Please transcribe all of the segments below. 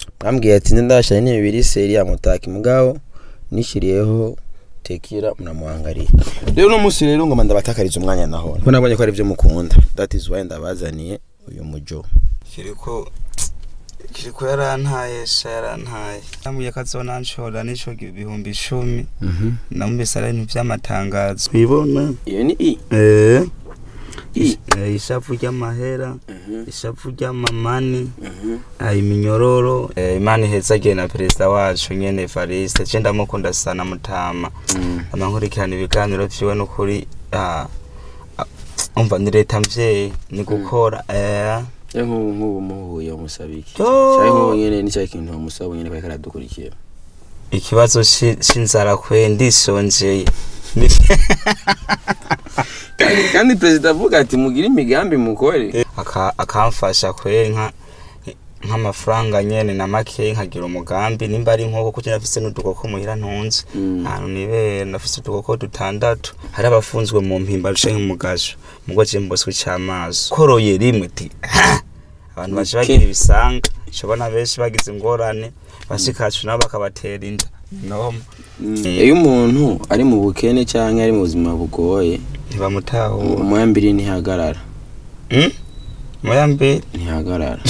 mwambwiye ati nze ndashanye ni bibiri seri ya mutaki mugabo nishiriyeho tekira muramuhangariye rero uno munsi rero ngoma ndabatakariza umwanya naho kuko nabonye ko ari byo mukunda that is why ndabazaniye uyu mujo kiriko kiriko yarantaye sha yarantaye yamuye kazonanshora nico ibihumbi icumi namubise ari ibintu vy'amatangazo ibona iyo ni i eh i Eh, ishavu ry'amahera ishavu ry'amamani ah, iminyororo Eh, imana ihezagiye na perezida wacu nyene evariste je ndamukunda sana mutama amankurikirana ibiganiro vyiwe n'ukuri ah, ah, umva ni leta mvyeyi ni gukora eh ya nk'ubu nk'ubu muhuye umusabiki Yo! cyangwa nk'ubu nyene ni cya kintu wamusaba nyene ko aradukurikira ikibazo ci- c'inzara kwe ndishonjeye kandi kandi perezida avuga ati mugire imigambi mukore Aka- akamfasha kwe nka nk'amafaranga nyene na make nkagira umugambi nimba ari nkoko kuko nafise n'udukoko muhira ntunze Mm. ahantu nibera nafise udukoko dutandatu hari abafunzwe mu mpimba canke mu gasho mugo je mboswe c'amaso koroye rimwe ti "Ha!" abantu baje Okay. bagira ibisanga shobona benshi bagize ingorane bashikacu nabo bakabatera inda noma iyo umuntu ari mu bukene cyangwa ari mu buzima bugoye ntibamutahura umwambiri ntihagarara Mm? muyambere ntihagarara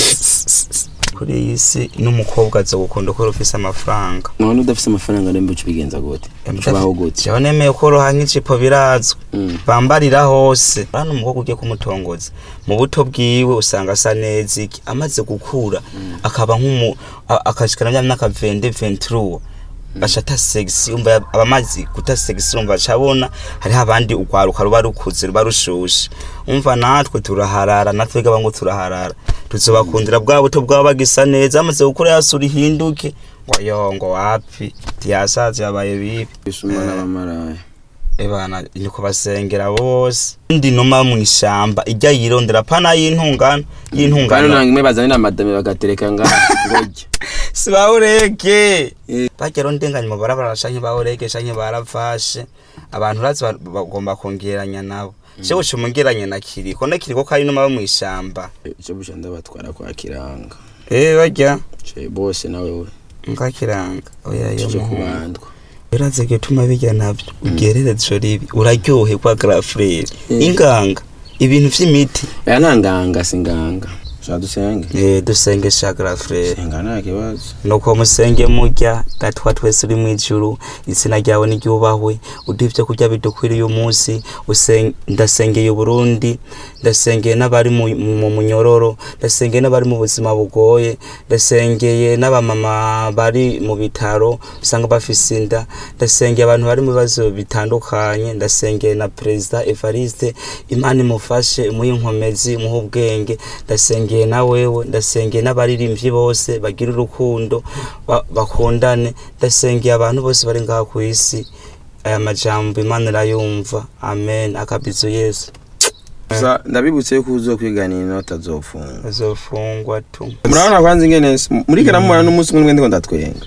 kuri iyi si n'umukobwa aza gukunda ko ufise amafaranga none udafite amafaranga nembe uca ubigenza gute uca ubaho gute jewe nemeye ko roha nk'ijipo birazwi Mm. bambarira hose hano umukobwa ugiye kumutongoza mu buto bwiwe usanga asa neza iki amaze gukura akaba nk'umu a- akashikana mya myaka 20 23 aca ata sexy umva yab- aba amazi guta sexy umva aca abona hariho abandi urwaruka ruba rukuze ruba rushushe umva natwe turaharara natwe gaba ngo turaharara tuzobakundira bwa buto bwaba bagisa neza amaze gukura yasura ihinduke ngo yo ngo wapi tiyasaze yabaye bibi bisuma n'abamaraya ebana ni kubasengera bose ndi numa mu ishamba ijya yirondera pana y'intungano kandi y'intungano nanga imwe bazanye na madame bagatereka ngaha ngorya si bawurege Eh. bagera ndenganya mu barabara canke bawurege canke baravashe abantu urazi ba- bagomba kongeranya nabo jewe uca umungeranye na kiriko na kiriko kari numa mu ishamba icyo busha ndabatwara kwa kiranga eh barya ce bose nawe we nkakiranga oya yo tuje muhungu. kubandwa biraze gituma bijya navyo ugerereze ribi uraryoherwa grafrere Eh. inganga ibintu vy'imiti aya nta nganga si nganga shaka dusenge Eh, dusenge sha grafrere senga nta kibazo nuko musenge murya gatwa twese uri mu ijuru izina ryawe niryubahwe uduha ibyo kurya bidukwiriye umunsi usen- ndasengeye uburundi ndasengeye n'abari mu mu munyororo ndasengeye n'abari mu buzima bugoye ndasengeye n'abamama bari mu bitaro usanga bafise inda ndasengeye abantu bari mu bibazo bitandukanye ndasengeye na perezida evariste imana imufashe imuhe inkomezi imuhe ubwenge ndasengeye na wewe ndasengeye n'abaririmbyi bose bagira urukundo ba- bakundane ndasengeye abantu bose bari ngaha ku isi aya majambo imana irayumva amen akabizo yesu gusa ndabibutse yuko uzokwiganira inota azofungwa azofungwa tu murabona kwanza ingene s- muri kana mubona n'umunsi umwe ndiko ndatwenga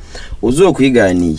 uzokwiganiye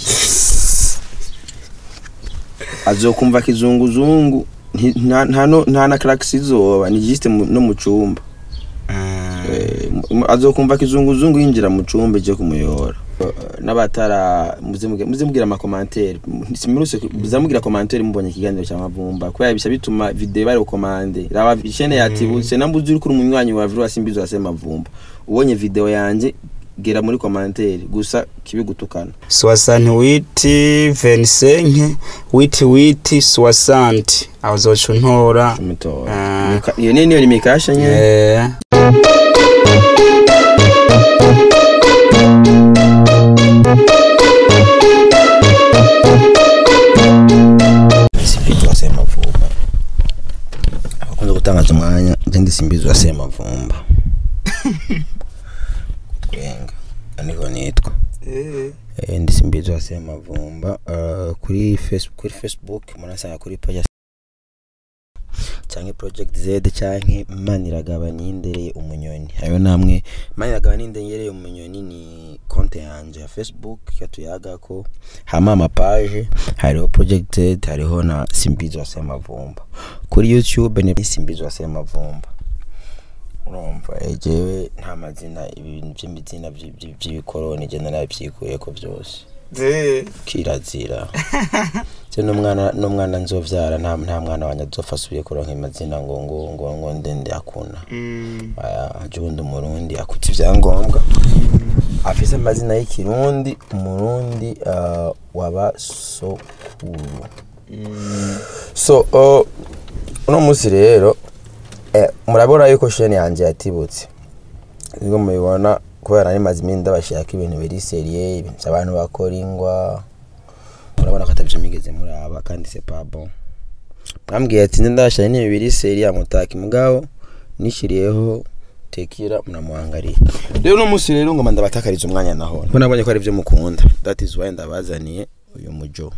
azokumva kizunguzungu nti- nta- nta no- nta na crax izoba ni juste mu- no mu cumba Ah, Eh, mu- azokumva kizunguzungu yinjira mu cumba je kumuyora Eh, n'abatara muze muge- muze mugira amakomantere simuruse muzamugira komantere mubonye ikiganiro cya mavumba kubera bisha bituma video bari komande raba ishene yatibutse nambuze uri kuri umunywanyi wa virus mbizo ya mavumba ubonye video yanje gera muri komantere gusa kibigutukana soixante witi venisenke witi witi soixante aho uzoca untora umutora Ah. Mika- iyo niyo ni mikasha nyene Eh, simbizi wa semavumba abakunze gutangaza umwanya nje ndi simbizi wa semavumba twenga niko nitwa Eh, ndi simbizi wa semavumba uh, kuri facebook kuri facebook murasanga kuri page canke project z canke maniragaba nindereye umunyoni ayo namwe maniragaba nindereye umunyoni ni konte yanje ya facebook yatuyagako hama amapage hariho project z hariho na simbizi wa semavumba kuri youtube ni simbizi wa semavumba urumva ejewe nta mazina ibintu by'imizina by- by- by'ibikoroni genda nabyikuye ko byose kirazira se n'umwana n'umwana nzovyara nta nta mwana wanje azopfa asubiye kuronka amazina ngo ngo ngo ngo ndende akuna aya jundi umurundi akuta ivyangombwa afise amazina y'ikirundi umurundi uh, waba sokuru so uh, uno musi rero eh, murabona yuko sheni yanje yatibutse nibwo mubibona kubera nari maze iminsi ndabashaka ibintu biri seriye ibintu by'abantu bakora ingwa murabona ko atavyo migeze muraba kandi c'est pas bon mwambwiye ati ndashaka ni biri seriye amutaki mugabo nishiriyeho tekira mnamuangalia rero uno musi rero ngoma ndabatakariza umwanya naho ko nabonye ko ari byo mukunda that is why ndabazaniye uyu mujo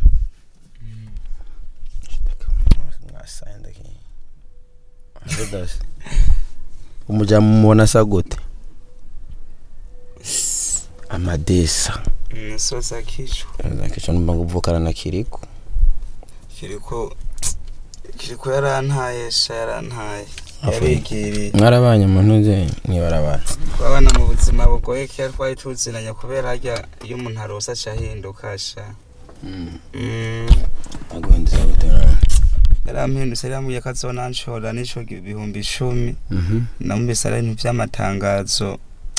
mwasaye ndaki Adodas. umuja mumubona asa gute amadesa misozi akicwa kico numva ngo uvukana na kiriko kiriko kiriko yarantaye sha yarantaye Avuye. yarigiriye mwarabanye mu ntuze mwibarabara twabana mu buzima bugoye kera twari tuzinanye kubera harya iyo umuntu arose aca ahinduka sha Mm, aguhinduza gute nawe yarampindutse yarambwiye ko azonanshora n'ico ibihumbi icumi namubise ari ibintu vy'amatangazo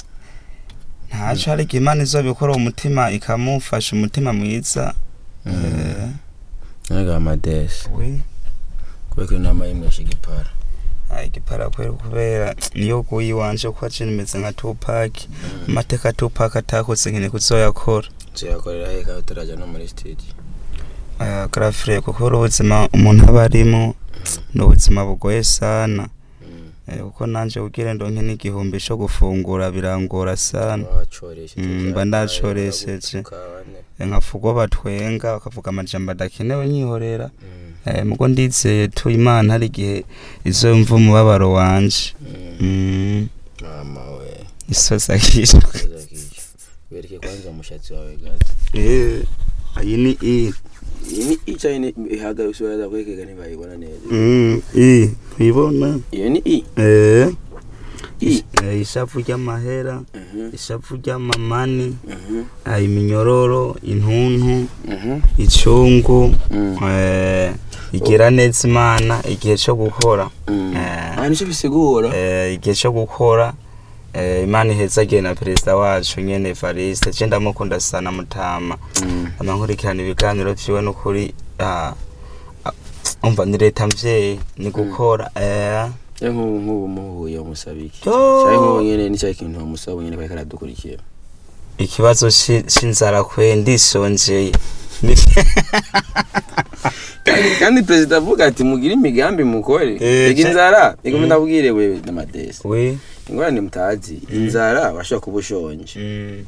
ntaco ariko imana izobikora uwo mutima ikamufasha umutima mwiza Eh, naga amadesa we kubera ko inama y'imwesha igipara Ay, igipara kwera kubera niyo guyi wanje ko aje nimeze nka Tupac amateka Tupac atakoze nkene kuzoyakora tuyakorera he kandi utaraja no muri studio aya grafre kuko ubuzima umuntu aba arimo ni ubuzima bugoye sana Eh, kuko nanje kugira ndonke n'igihumbi co gufungura birangora sana wacoresheje Mm, mba ndacoresheje. Eh, nkavuga batwenga bakavuga amajambo adakenewe nyihorera Eh, mugo ndizeye tu imana hari igihe izomva umubabaro wanje Mm, mama we isozi akishwe Zakisha. wereke kwanza umushatsi wawe gato Eh, iyi ni i iyi ni icaye ni ihagaye ushobora kwekega ntibayibona neza Mm, i uyibona iyo ni i Eh, i eh, ishavu ry'amahera Mhm, ishavu ry'amamani mhm, ah, iminyororo intuntu mhm, icungu mm, eh, igira neza imana igihe cyo gukora mm. Eh. Ah, nico bisigura eh, igihe cyo gukora eh, imana ihezagiye na perezida wacu nyene evariste je ndamukunda sana mutama Mm, amankurikirana ibiganiro vyiwe n'ukuri ah, ah, umva ni leta mvyeyi ni gukora eh, ya nk'ubu nk'ubu muhuye umusaba iki Yo. cyari nk'ubu nyene ni cyahe kintu wamusaba nyene kari karadukurikira ikibazo ci- c'inzara kwe ndishonjeye Ni- kandi kandi perezida avuga ati mugire imigambi mukore Eh, rega ca- inzara reka Mm. ndabwire wewe n'amadesi we ingorane mutazi inzara washobora kuba ushonje mm,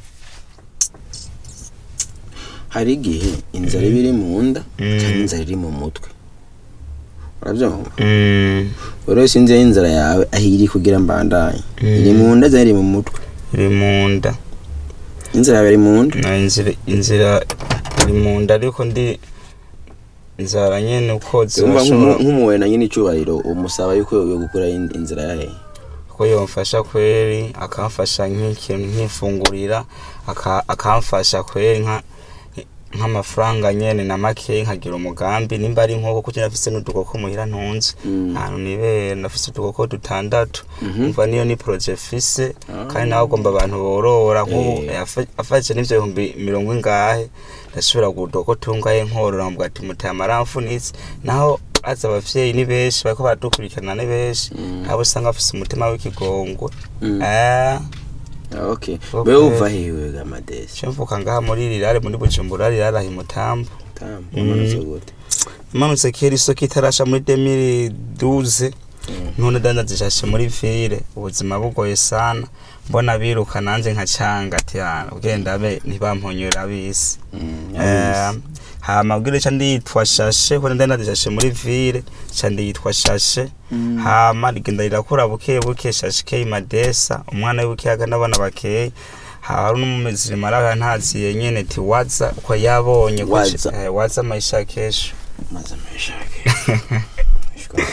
hari igihe inzara iba iri mu nda Mm. cyangwa inzara iri mu mutwe urabyumva mm, rero sinzi aho inzara yawe aho iri kugira mbandanye Mm. iri mu nda cyangwa iri mu mutwe iri mu nda inzara yawe iri mu nda na inzira inzira iri mu nda ariko ndi inzara nyene uko umva zirashobora nk'umuwe na nyine icyubahiro umusaba yuko yo gukura in- inzira yahe ko yomfasha kweri akamfasha nk'ikintu nkifungurira aka- akamfasha kweri nka nk'amafaranga nyene na makeyi nkagira umugambi nimba ari nkoko kuko nafise n'udukoko muhira ntunze Mm. ahantu nibera nafise udukoko dutandatu Mhm. umva niyo ni proje fise Ah. kandi nawe agomba abantu borora nk'ubu Eh. yafa- afashe n'ivyo bihumbi mirongo ingahe ndashobora kudoko tungaye nkorora mvuga ati muteye amaramfunitse naho aza abavyeyi ni benshi bariko baradukurikirana ni benshi Mm. abo usanga bafise umutima w'ikigongwe Mm. Eh, Ah, okay Okay. wewe uva hewe gamadesi ico mvuka ngaha muri rirare muri bujumbura rirare aho imutambo tamu Mm. umanutse gute imanutse kera isoko itarasha muri 2012 Mm. none dandazishashe muri vire ubuzima bugoye sana mbona biruka nanje nkacanga ati "Ah, ugenda be ntibamponyera bisi Mm, Eh, yabizi. hama bwire ca ndiyitwa shashe ko ndandazishashe muri vire ca ndiyitwa shashe Mm. hama rigenda rirakura buke buke shashe kei madesa umwana w'ibukiyaga n'abana bakeye hari n'umuzirima araha ntaziye nyene ti waza uko yabonye ko Waza. eh, waza maisha kesho maze ameshake Shukran kwa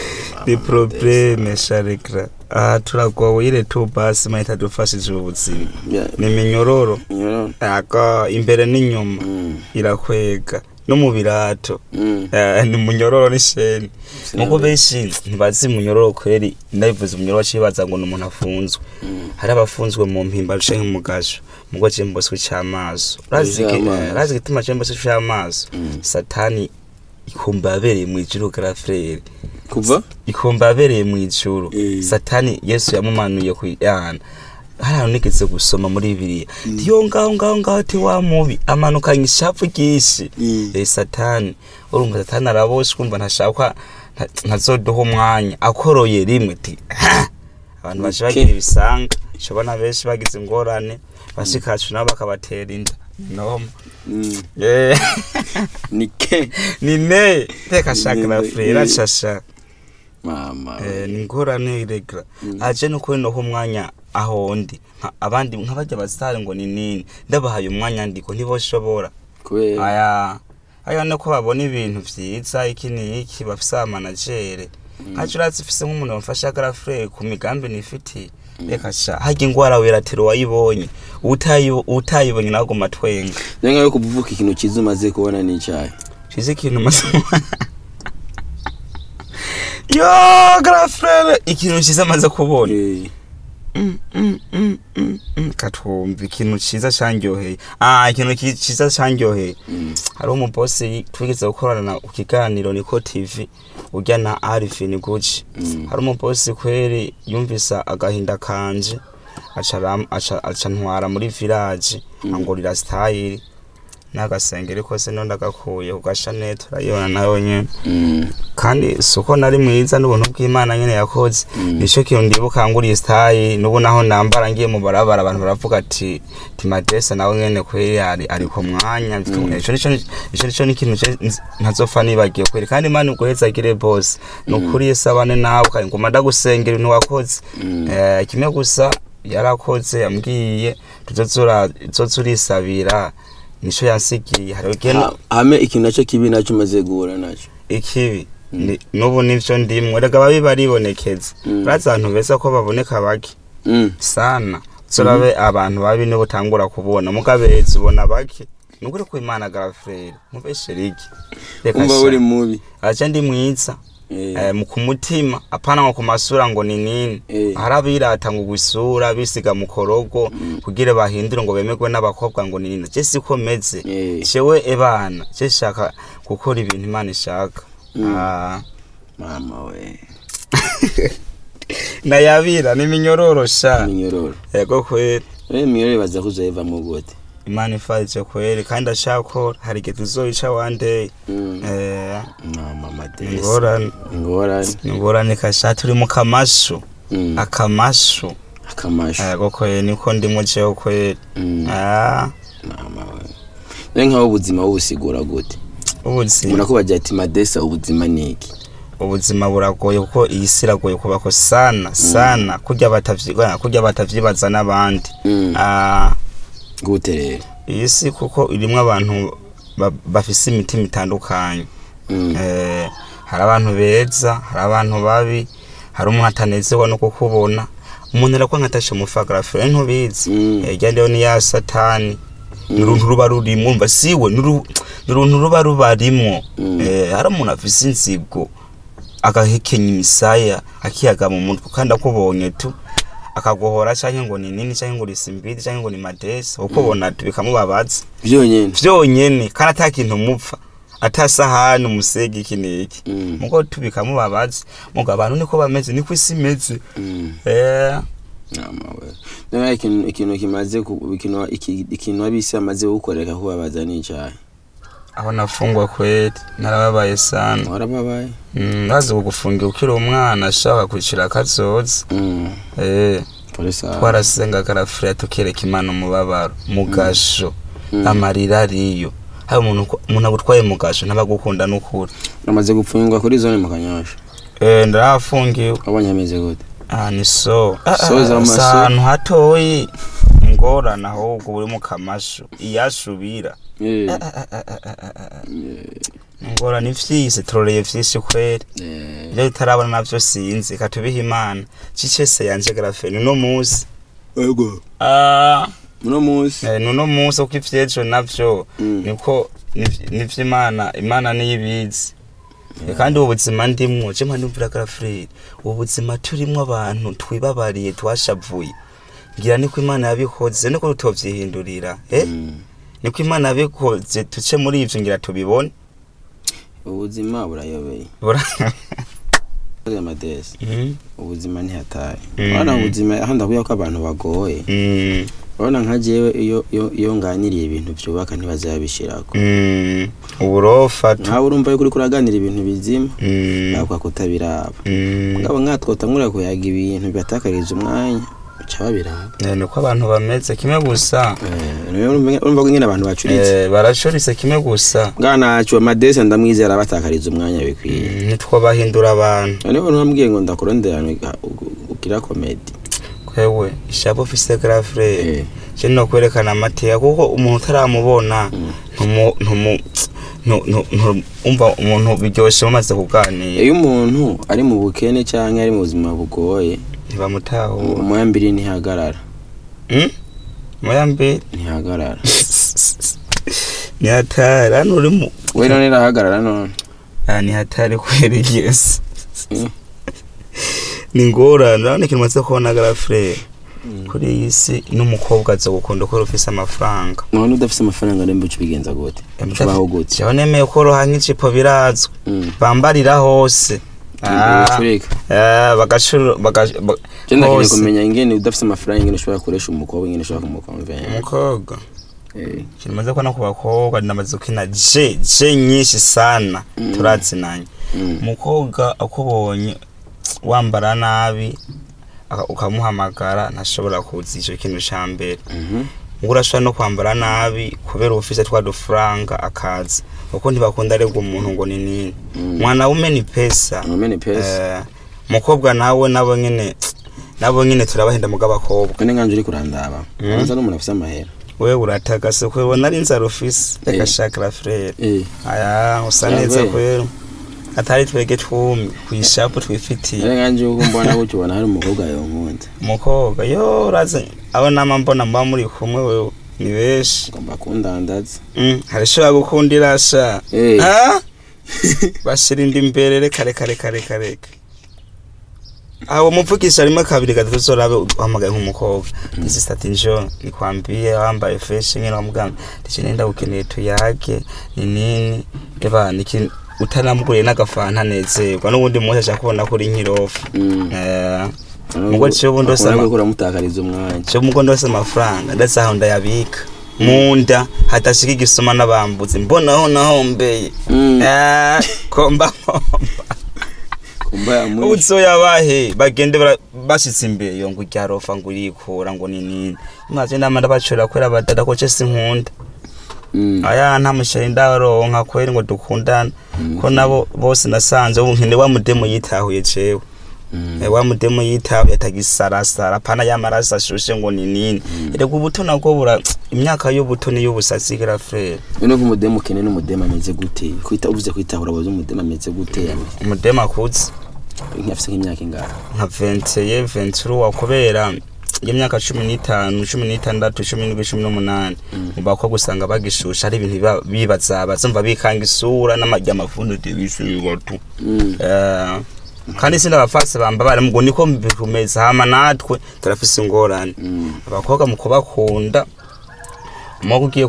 ni probleme sharekra aha turagowe ile tu basi mahita dufashije ubuzima Yeah. ni minyororo Nyororo. aga imbere n'inyuma Mm. irakwega no mu birato Mm. Eh, ni munyororo n'isheni Sinambe. nuko benshi ntibazi munyororo kweri ndabivuze umunyororo cibaza ngo ni umuntu afunzwe Mm. hari abafunzwe mu mpimba canke mu gasho mugo cemboswe c'amaso urazi iki- C'amaso. eh, urazi igituma cemboswe c'amaso Mm. satani ikumba yabereye mw'ijuru garafrere kuva ikumba yabereye mw'ijuru Eh. satani yesu yamumanuye kuyana hari ahantu nigeze gusoma muri bibiliya ndiyo ngaho ngaho ngaho ti wa mubi amanukanye ishavu ryinshi Mm. eh, satani urumva satani araboshwe umva ntashaka nta- ntazoduha umwanya akoroye rimwe ti "Ha!" abantu baje Okay. bagira ibisanga shobona benshi bagize ingorane bashikacu nabo bakabatera inda noma Mm. Eh, ni ke ni ne teka shakira Ni- frera ni- shasha mama Eh, ni ingorane iregra aje no kuri noho umwanya aho ndi Nka- abandi nk'abajya basitari ngo ni nini ndabahaye umwanya ndiko ntiboshobora kubera aya aya no ko babona ibintu vyiza iki ni iki bafise amanagere nkaco urazi ufise nk'umuntu wamfasha garafure ku migambi nifitiye reka sha harya ingwara weratero wayibonye utayi- utayibonye nawe guma twenga nenga yo kuvuka ikintu cyiza umaze kubona ni icyayi shize ikintu maze yo garafure ikintu ciza maze kubona Eh, katwumva ikintu ciza candyoheye ah ikintu ki- ciza candyoheye mm. hari umubosi twigeze gukorana ku kiganiro niko tv urya na arifin guci Mm. hari umubosi kweri yumvisa agahinda kanje aca aram- aca aca ntwara muri village angurira style n'agasengeri kose no ndagakuye ku gashanete urayibona nayo nyene Mm. kandi suko nari mwiza n'ubuntu bw'imana nyene yakoze Mm. nico kintu ndibuka nguriye style n'ubu naho nambara ngiye mu barabara abantu baravuga ati timadesa nawe nyene kweri ari ari ku mwanya ico nico ico nico n'ikintu je nz- ntazopfa nibagiye kweri kandi imana uguhezagire bose nukuri yesabane nawe kandi nguma ndagusengera ibintu wakoze Mm. Eh, kimwe gusa yarakoze yambwiye tuzozura tuzozurisabira nico yansigiye hari ugenda Ha- hame ikintu nacyo kibi nacyo umaze guhura nacyo ikibi ni- n'ubu nivyo ndimwe rega babi baribonekeza Mm. urazi abantu beza ko baboneka bake Mm. sana turabe abantu babi nibo utangura kubona mugabeza ubona bake nukuri ko imana garafrere mubesheriki reka umva uri mubi aje ndi mwiza Eh, eh, mu kumutima apana ngo ku masura ngo ni nini Eh. hari abirata ngo gusura bisiga mu korogo kugira bahindure ngo bemerwe n'abakobwa ngo ni nini je siko meze Eh. jewe ebana je shaka gukora ibintu imana ishaka Ah. mama we nayabira niminyororosha minyororo yego kweri eh minyororo baza kuzoyevamo gute imana ifarije kweri kandi ashakora hari igihe tuzoyica wandeye Mm. eh no mama desi ingorane ingorane ingorane kasha turi mu kamashu Mm. akamashu akamashu yego kweri niko ndimo jewe kweri Mm. ah mama we rero nkaho ubuzima bubusigura gute ubuzima umuntu akubagira ati madesa ubuzima ni iki ubuzima buragoye kuko iyi si iragoye kubako sana sana kurya batavyiga kurya batavyibaza n'abandi Mm. ah gute rero iyi si kuko irimwo abantu ba- bafise imitima itandukanye Mm. eh, hari abantu beza hari abantu babi hari umuntu atanezerwa no kukubona umuntu arakwanga atashe mufagarafe ntubizi Mm. Eh, rya ndiyo ni ya satani ni uruntu ruba rurimwo umva siwe ni uru- ni uruntu ruba rubarimwo Mm. Eh, hari umuntu afise inzigo agahekenya imisaya akiyaga mu mutwe kandi akubonye tu akaguhora canke ngo ni nini canke ngo uri simbidi canke ngo ni madesi ukubona tu bikamubabaza byonyine vyonyene kandi ata kintu mupfa ata sahani umusege iki n'iki Mm. mugo tu bikamubabaza mugo abantu niko bameze niko isi imeze Mm. eh mama we rero ikintu ikintu kimaze ku- ikintu iki- ikintu abisi amaze gukoreka kubabaza ni icyayi aho nafungwa kweli narababaye sana warababaye Mm, bazi kugufungira ukiri umwana ashaka kwicira akazoza Mm. eh polisi aha. twarasenga karafure tukireka imana umubabaro mugasho Mm. amarira ariyo hari umuntu uko- umuntu agutwaye mugasho ntabagukunda n'ukuri amaze gupfungwa kuri zone mu kanyosha eh ndarafungiwe wabonye ameze gute ah ni so Ah, So ah, z'amaso. si ahantu hatoyi ngo ngorane ahubwo uri mu kamashu iyashubira Eh, ngorane ivyise turoreye vyinshi kweri eh, ivyo bitarabona navyo sinzi katubiha imana cicese yanje grafeni uno musi ego Ah, uno munsi eh, nuno musi uko ivyejo navyo Mm. niko niv- nivyo imana imana niyo ibizi kandi ubu buzima ndimwo je mpa ndumvira graferi ubu buzima turimwo abantu twibabariye twashavuye ngira niko imana yabikoze niko tutovyihindurira eh Mm. niko imana yabikoze tuce muri ivyo ngira tubibone ubuzima burayobeye Bura- amadesi Mhm. ubuzima ntihataye Mm. urabona ubuzima aho ndavuga ko abantu bagoye Mm, urabona nka jewe iyo iyo iyo nganiriye ibintu byubaka ntibazabishirako mm, uburofa tu nkawe urumva yuko uriko uraganira ibintu bizima Mm, bavuga ko utabiraba mm. ngabo nkatwotangura kuyaga ibintu bibatakariza umwanya bica babiraba Eh, niko abantu bameze kimwe gusa Eh, rero urumva urumva ko nyine abantu bacuritse Eh, baracuritse kimwe gusa bwanacu amadesi ndamwizera batakariza umwanya bikwiye Mm, ntitwobahindura abantu noneho ntumbwiye ngo ndakurondera ugira komedi kwewe ishabo ufise grafre Eh. je no kwerekana amateka kuko umuntu utaramubona ntumu ntumu ntu- ntu- ntu- umva umuntu biryoshe mumaze kuganira iyo umuntu ari mu bukene cyangwa ari mu buzima bugoye ntibamutahura umuyambiri ntihagarara Mm? muyambi ntihagarara ni hatari hano uri mu we none irahagarara none Ah, ni hatari kwera igesi Mm. ni ngorane urabona ikintu maze kubona grafre kuri iyi si n'umukobwa aza gukunda ko ufise amafaranga none udafite amafaranga rero mbuca ubigenza gute ubaho gute jewe nemeye koroha nk'ijipo birazwi Mm. bambarira hose Ah, Ucurika. eh, bagacuru baga- ba- je ndakeneye hose. kumenya ingene udafite amafaranga ingene ushobora gukoresha umukobwa ingene ushobora kumukonvenya umukobwa Eh, ikintu maze kubona ku bakobwa namaze gukina je je nyinshi sana turazinanye mm. umukobwa akubonye wambara nabi aka- ukamuhamagara ntashobora kuza icyo kintu cya mbere Mhm. ngo urashobora no kwambara nabi kubera uba ufise twa dufaranga akaza kuko ntibakunda aregwa umuntu ngo ni nini Mm. mwana wume ni pesa Ngomeni pesa Eh, umukobwa nawe nabo nyene nabo nyene turabahenda muga abakobwa none nkanje uri kurandaba Mm. ubanza n'umuntu afite amahera wewe uratagase kwebona ari inzara ufise Eh. reka shakira frere Eh, aya usa Yawe. neza kwera atari twege twumye kwishapu twifitiye none nkanje uko mbona gutyo ubona hari umukobwa yonkunda umukobwa yo uraze abo nama mbona muba muri kumwe wewe ni benshi ngomba kundandaza Mm, hari ishobora gukundira sha Eh. Ah? bashira indi imbere reka reka reka reka reka aho muvugisha rimwe kabiri gatatu uzorabe uhamagaye nk'umukobwa isi ati njo nikwambiye wambaye fresh nyine wamuganga ndice nenda gukeneye tuyage ni nini eba niki utanamuguriye n'agafanta nezerwa n'ubundi munsi ashaka kubona kuri nkirofu Mm. eh Mugo ciyo ubundi wese Akunda ama- ko uramutakariza umwanya cyo mugo ndose amafaranga ndetse aho ndayabika munda hatashika igisuma n'abambuzi mbonaho nahombeye Mm. Eh, komba komba kumba yamwishe uzoyabahe bagende bara- bashitse imbere yo ngo urya rofa ngo urikura ngo ni nini maze nama ndabacura kwera badada ko ce sinkunda Mm. aya nta musheri ndaronka kweri ngo dukundana ko nabo bose nasanze ubu nkene wa mudemu yitahuye jewe Mm. Eh, wa mudemu yitahuye atagisarasara pana y'amaraso ashushe ngo ni nini erega ubuto nabwo bura imyaka y'ubuto niyo ubusatsi gira frere none ko umudemu ukene n'umudemu ameze gute kwita uvuze kwitahura abaza umudemu ameze gute umudemu akuze afite nk'imyaka ingana nka venteye venturuwa kubera y'imyaka cumi n'itanu cumi n'itandatu cumi n'indwi cumi n'umunani mu bakobwa usanga bagishusha ari ibintu biba- bibazabaza umva bikanga isura n'amajya amavunute bishibatu Mm. Eh, kandi sindi abafasi bamba bari ngo niko bikomeza hama natwe turafise ingorane Mm. abakobwa mu kubakunda umukobwa ugiye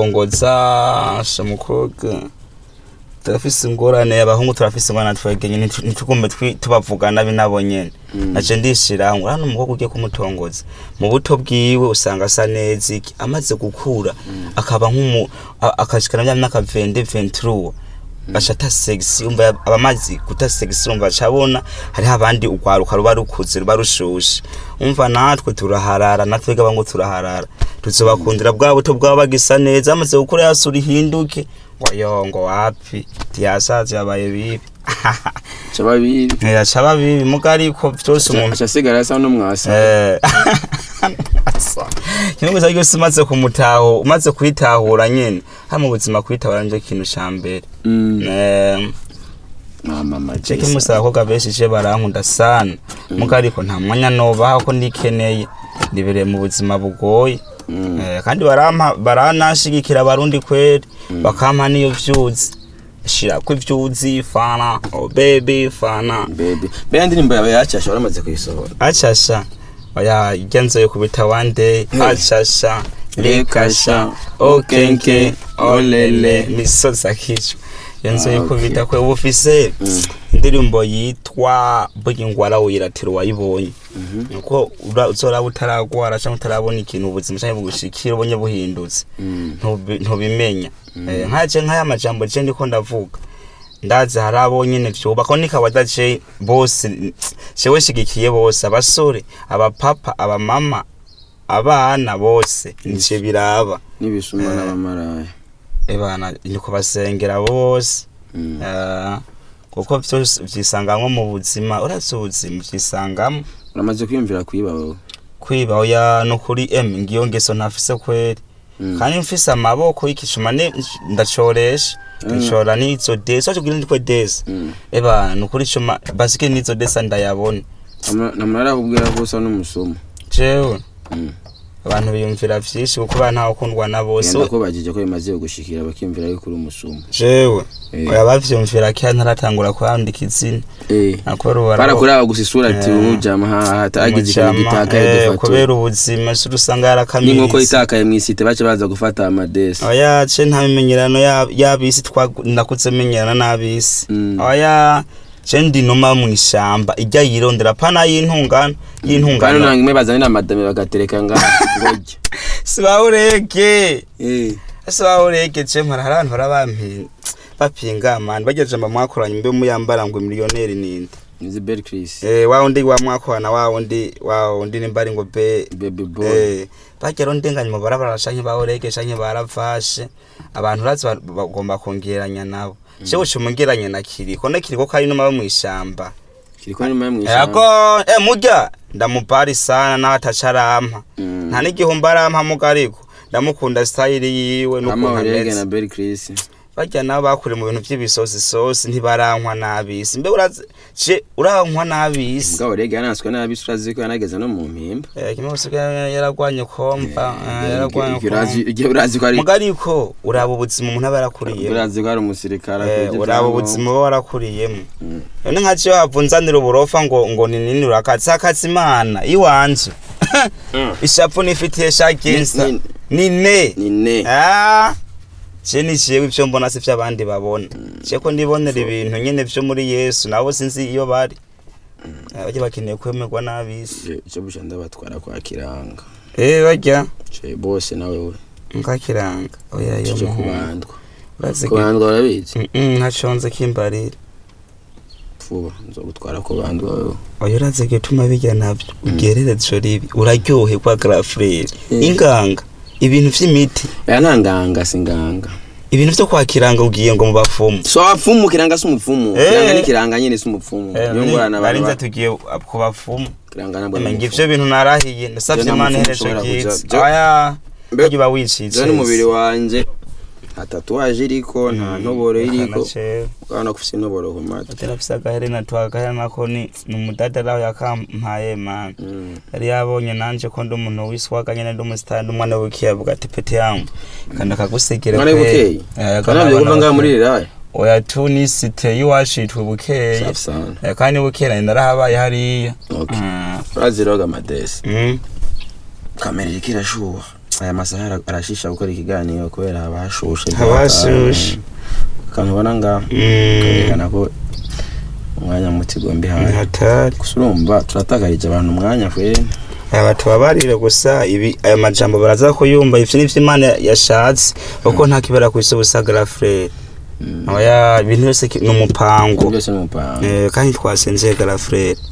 kumutongoza sha mukobwa turafise ingorane abahungu turafise ingorane twegenye ntitu- ntitugume twi- tubavuga nabi nabo nyene Mm. naje ndishiraho hano umukobwa ugiye kumutongoza mu buto bwiwe usanga asa neza iki amaze gukura akaba nk'umu a- akashikana mya myaka 20 23 gasha ata sexy umva yab- abamazi guta sexy umva cabona hariho abandi ugwaruka ruba rukuze ruba rushushe umva natwe turaharara natwe gaba ngo turaharara tuzobakundira bwa buto bwaba bagisa neza amaze gukura yasura ihinduke ngo yo ngo wapi tiyasaze yabaye bibi Chaba bibi ntiyacaba bibi muga ariko vyose umuntu aca asigara asa n'umwasa Eh, kimwe gusa cyose umaze kumutaho umaze kwitahura nyene hama ubuzima kwitahura nicyo kintu ca mbere Mm. Eh, mama ceke majesa musa abakobwa benshi je barankunda sana muga ariko nta mwanya nobaha ko ndikeneye ndibereye mu buzima bugoye Mm. Eh, kandi barampa baranashigikira abarundi kweri bakampa niyo vyuzi shirako ivyuzi fana oh baby fana baby mbere indirimbo yawe yacasha waramaze kuyisohora achasha oya igenzo yo kubita one day achasha rekasha okenke olele misozi akico yenzo yo kubita kwe ubufise Mm. indirimbo yitwa burya ingwara wiratira uwayibonye Mhm. nuko ura- uzoraba utaragwara canke utarabona ikintu ubuzima canke bugushikira ubonye buhindutse Mm. ntubi- ntubimenya Eh, nkaje nk'aya majambo je ndiko ndavuga ndazi hari abo nyene vyubaka nikaba je bose jewe shigikiye bose abasore abapapa abamama abana bose nice biraba n'ibisuma Eh. n'abamaraya ebana niko basengera bose Mm. Eh, kuko vyose vyisangamwo mu buzima uravye ubuzima vyisangamwo uramaze kwiyumvira kwiba wowe kwiba oya nukuri em ngiyo ngeso ntafise kweri Mm. kandi mfise amaboko y'ikicuma ne- ndacoresha Mm. nshora n'izo desi wacu kugira ndikwe desi Mm. eba nukuri cuma basike n'izo desi ndayabona Namara- namara arakubwira ko usa n'umusomo jewe Mm. abantu biyumvira vyinshi kuko ba ntawe ukundwa na bose ngenda ko bagije ko bimaze gushikira bakiyumvira yuko uri umusomo jewe Eh. oya bavyumvira kera ntaratangura kwandika izina Eh. nakora ubu barakuraba gusa isura ati Eh. ujama hatagize ikintu gitakaye eh, dufatura kubera ubuzima si usanga n'inkoko yarakamiritse itakaye mw'isite baca baza gufata amadesi oya ce nta mimenyerano ya- y'abisi twa- nakuze menyerana n'abisi Mm. oya ce ndi numa mw'ishamba ijya yirondera pana y'intungano kandi y'intungano nanga imwe bazanye n'amadame bagatereka ngaha ngorya sibawurege Eh. sibawurege ce mpora hari abantu barabampi bapinga mani bagejeje mba mwakoranye mbe muyambara ngo miliyoneri ninde nizi beri kirisi eh wa wundi wa mwakorana wa wundi wa wundi nimba ari ngo be bebi boy Eh, bagera ndenganya mu barabara canke bawurege canke baravashe abantu urazi ba- bagomba kongeranya nabo jewe cumugeranye na kiriko na kiriko kari numa mw'ishamba kiriko nyuma yo yako mw'ishyamba eh murya ndamupari sana nawe atacarampa Mm. nta n'igihumbi arampa muga ariko ndamukunda style yiwe kama n'ukuntu orege ameze na beri kirisi barya nabo bakure mu bintu vy'ibisozisozi ntibarankwa n'abisi mbe urazi je urankwa n'abisi mbwa orege yananswe nabi urazi ko yanageze no mu mpimba Eh, kimwe gusiga yaragwanye komva eh, yaragwanye Igihe urazi- igihe urazi ko ari muga ariko uraba ubuzima umuntu aba yarakuriyemo urazi ko ari umusirikare Eh, akwije uraba ibyangombwa. ubuzima uba warakuriyemo Mm. none nka ciyo havunzanira uburofa ngo ngo ni nini urakatsi akatsi imana iwanje Mm. ishapu nifitiye shaginsa Ni- nine ni ne Ah, je ni jewe ivyo mbona si vy'abandi babona je ko ndibonera ibintu nyene vyo muri yesu nabo sinzi iyo bari Eh, barya bakeneye kwemerwa n'abisi icyo busha ndabatwara kwa kiranga eh barya ce bose nawe we nkakiranga oya yo cyo muhungu kubandwa urazi ko kubandwa urabizi ntaconze kimbarira vuba nzogutwara kubandwa wewe oya urazi gituma bijya navyo ugerereza ribi uraryoherwa grafrere Mm. inganga ibintu vy'imiti aya nta nganga si nganga ibintu vyo kwakiranga ugiye ngo mu bapfumu so abapfumu kiranga si umupfumu Eh. kiranga ni kiranga nyine si umupfumu niyo ngorane abantu narinze ba- tugiye ku bapfumu kiranga nabwo Ema ni ngo umupfumu. ivyo bintu narahiye ndasavye Je nta imana mupfumu iherezo ushobora ryiza kuja- je- aya Mbe- barya uba wicitse je n'umubiri wanje nta tatuwaje iriko nta ntoboro iriko ukabona ko ufise intoboro ku matwi atarafise agaherena twagaherena ko ni ni umudada araho yakampaye mana Mm. yari yabonye nanje ko ndi umuntu wiswaga nyene ndi umusitari ndi umwana w'ikiye avuga ati pete yangu kandi akagusigire Mwana w'ibukeye kanavyo kuva ngaha muri riraya oya tu ni site y'iwacu yitwa bukeye safi sana Eh, kandi bukeye nari narahabaye hariya Okay. Ah, urazi roga amadesi mm. kamera iriko irashuha aya masaha ara- arashisha gukora ikiganiro kubera haba hashushe Haba hashushe. akantu ubona ngaho Mm. kerekana ko umwanya muti gombi Ni haye hatari gusa urumva turatakarije abantu umwanya kwene aba tubabarire gusa ibi aya majambo baraza kuyumva ivyo nivyo imana yashatse kuko nta kibera kw'isi ubusa garafurere oya ibintu byose ki- ni umupango byose ni umupango Eh, kandi twasenze garafurere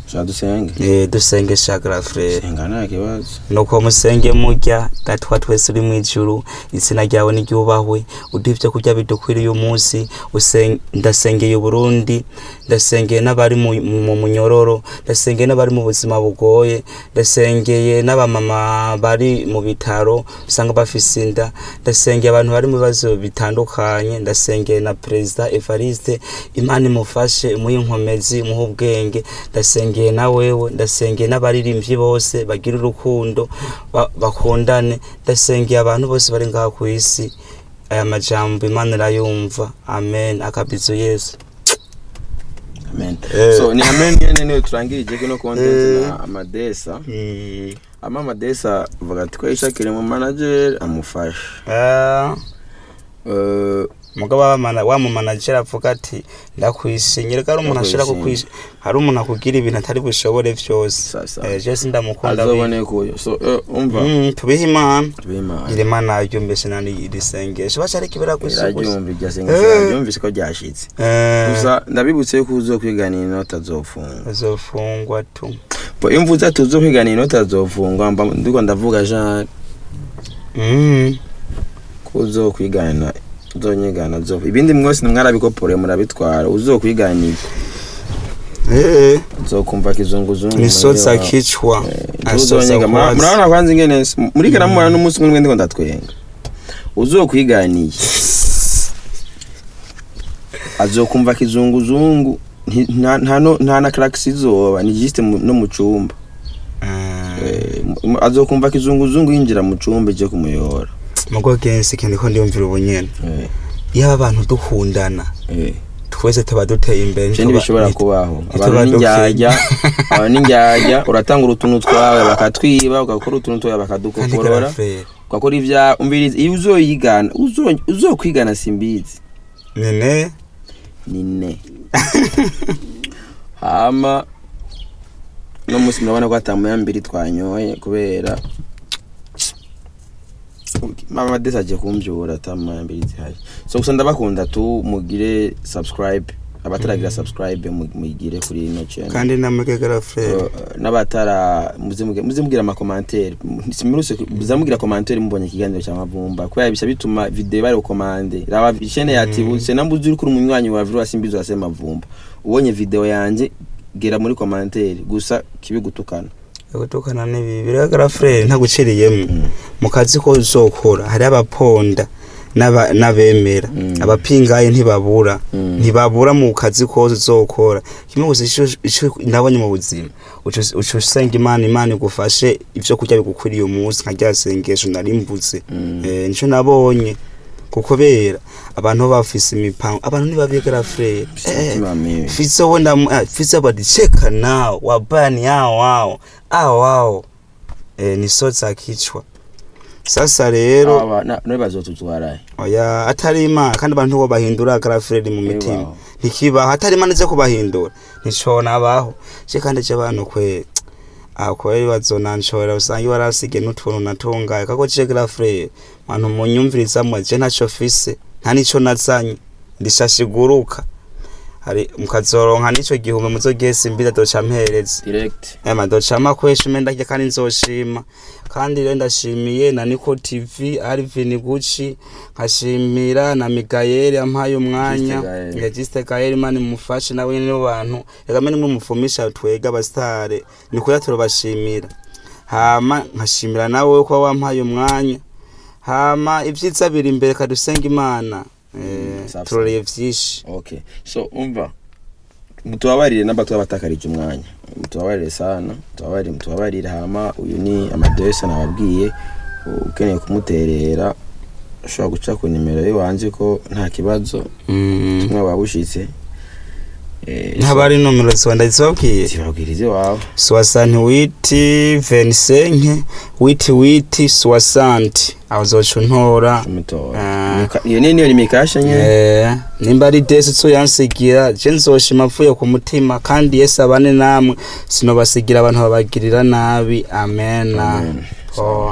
sha dusenge Eh, dusenge shagara frere senga nta kibazo nuko musenge murya datwa twese uri mw'ijuru izina ryawe niryubahwe uduha ivyo kurya bidukwiriye umunsi usen- ndasengeye uburundi ndasengeye n'abari mu mu munyororo ndasengeye n'abari mu buzima bugoye ndasengeye n'abamama bari mu bitaro usanga bafise inda ndasengeye abantu bari mu bibazo bitandukanye ndasengeye na perezida evariste imana imufashe imuhe inkomezi imuhe ubwenge ndasengeye na wewe ndasengeye n'abaririmbyi bose bagira urukundo ba- bakundane ndasengeye abantu bose bari ngaha ku isi aya majambo imana irayumva amen akabizo yesu amen Eh. so ni amen nyene niyo turangirije kino content na amadesa ama amadesa vuga ati ko yishakire mu manager amufasha Ah, Eh, mugabo wamana- wa mumanajeri avuga ati ndakwishimye reka hari umuntu ashira Ndakwishimye. kukwish hari umuntu akubwira ibintu atari bushobore vyose Sasa. Eh, je sindamukunda azobone kuyo so eh, umva Mm, tubihe imana bimana gira imana ryumvise nani iri sengesho baca ariko ibira gusa gusa iraryumva iryo Eh. sengesho ryumvise ko ryashitse Eh, gusa ndabibutse yuko uzokwiganira inota azofungwa azofungwa tu bo iyo mvuze ati uzokwiganira inota azofungwa mba ndiko ndavuga jean Mm. ko uzokwigana uzonyigana zo ibindi mwese mwarabikopore murabitwara uzokwiganira Eh, uzokumva kizunguzungu misozi muri wa- akicwa Eh, asoza uzonyiga mura- kwazi. murabona kwanza ingene muri kana mubona n'umunsi umwe ndiko ndatwenga uzokwiganiye azokumva kizunguzungu nti- nta nta no- nta na crack izoba ni juste mu- no mu cumba Ah, Eh, mu- azokumva kizunguzungu yinjira mu cumba je kumuyora mugo gensi ikintu ko ndiyumvira ubunyene Eh, iyo abantu dukundana eh. twese tuba duteye imbere ivyo ntituba- ntibishobora nit- kubaho ntituba abantu dukenya. n'indyarya abantu n'indyarya uratanga utuntu twawe bakatwiba ugakora utuntu twawe kandi bakadukokorora karafere ugakora ivya umviriza iyo uzoyigana uzo- uzokwigana simbizi nene ni ne hama no musi murabona ko atamuya mbiri twanyoye kubera mama desi agiye kumbyura atamuya mbiri zihari so gusa ndabakunda tu mugire subscribe abataragira subscribe mu- muyigire kuri ino channel kandi namwe karafere Uh, n'abatara muze muge- muze mugira amakomantere simuruse muzamugira komantere mubonye ikiganiro cya mavumba kubera bisha bituma video bari bukomande raba chaîne yatibutse nambuze uri kuri umunywanyi wa virus imbizo ase mavumba ubonye video yanje gera muri komantere gusa kibigutukana gutukana n'ibi biragaragara frere ntaguciriyemo mu kazi ko uzokora hari abaponda n'aba- n'abemera Mm. abapingaye ntibabura Mm. ntibabura mu kazi kose uzokora kimwe gusa ico- ico nabonye mu buzima uca uca usenga imana imana igufashe ivyo kurya bigukwiriye umunsi nka rya sengesho nari mvuze Mm. Eh, nico nabonye kukobera abantu baba bafise imipango abantu ntibabigara frere Umutima mibi. fizo wenda uh, fizo badicheka nao wabani hao hao hao hao eh, ni so za kichwa sasa rero aba na- nawe bazotutwaraye oya atari imana kandi abantu bo bahindura karafredi mu mitima Bibaho. ntikibaho atari imana ize kubahindura nticona abaho je kandi je abantu kwe aho kweri bazonanshora usanga warasige n'utuntu natungaye kako je karafredi abantu munyumvirizamwe je ntaco fise nta nico nazanye ndishashiguruka hari mukazoronka n'ico gihumbi muzogese imbiza doca mpereza direct ema docama kweshime ndarya kandi nzoshima kandi rero ndashimiye na Niko TV Alvin Gucci nkashimira na Mikael yampaye umwanya Juste Gael. ya Juste Gael mani mufashe nawe ni bantu reka mene mwe mufumisha twega abastare nikuya turabashimira hama nkashimira nawe ko wampaye umwanya hama ivyiza biri imbere kadusenga imana eh, safi. turoreye vyinshi okay so umva mutubabarire n'abatwa abatakarije umwanya mutubabarire sana mutubabarire mutubabarire hama uyu ni amadresse nababwiye ukeneye kumuterera ushobora guca ku nimero yiwanje ko nta kibazo mm. tumwe wabushitse eh, ntabari nomero ziwa ndazibabwiye zibabwirize wawe soixante witi venisenke witi witi soixante aho uzoca untora umutora Ah. Mika- iyo ni niyo ni mikasha nyene Eh, nimba ari desi uzoyansigira je nzoshima mvuye ku mutima kandi yesu abane namwe sinobasigira abantu babagirira nabi amena Amen. Oh.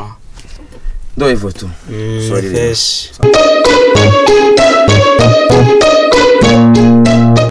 ndo hivyo tu Mm, Sorry. fresh.